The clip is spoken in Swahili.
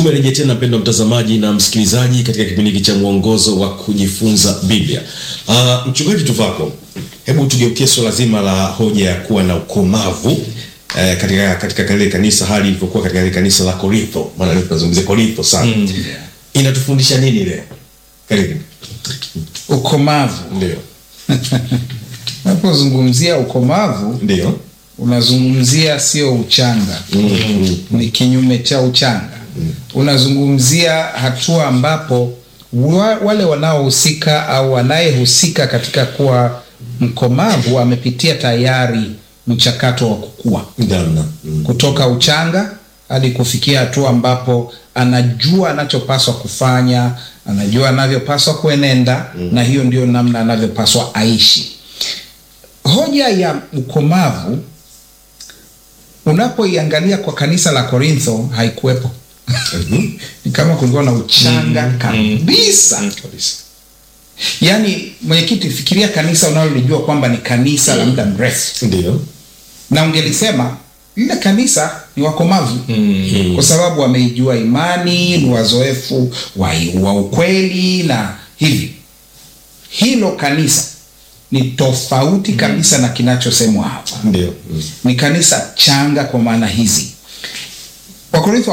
Tumerejea tena mpendwa mtazamaji na msikilizaji katika kipindi hiki cha mwongozo wa kujifunza Biblia. Uh, mchungaji Tuvako, hebu tugeukie swala zima la hoja ya kuwa na ukomavu eh, katika katika kale kanisa hali ilivyokuwa katika kale kanisa la Korintho. Maana leo tunazungumzia Korintho sana. Inatufundisha nini leo? Karibu. Ukomavu. Ndio. Unapozungumzia ukomavu Ndio. unazungumzia sio uchanga, ni kinyume cha uchanga. Unazungumzia hatua ambapo wa, wale wanaohusika au anayehusika katika kuwa mkomavu amepitia tayari mchakato wa kukua Namna. Mm. kutoka uchanga hadi kufikia hatua ambapo anajua anachopaswa kufanya, anajua anavyopaswa kuenenda na hiyo ndio namna anavyopaswa aishi. Hoja ya ukomavu unapoiangalia kwa kanisa la Korintho haikuwepo. Ni kama kulikuwa na uchanga kabisa. Kabisa. Yaani, mwenyekiti, fikiria kanisa unalolijua kwamba ni kanisa la muda mrefu Ndio. na ungelisema lile kanisa ni wakomavu kwa sababu wameijua imani, ni wazoefu wa, wa ukweli na hivi. Hilo kanisa ni tofauti kabisa na kinachosemwa hapa. Ndio. Mm. Ni kanisa changa kwa maana hizi. Wakorintho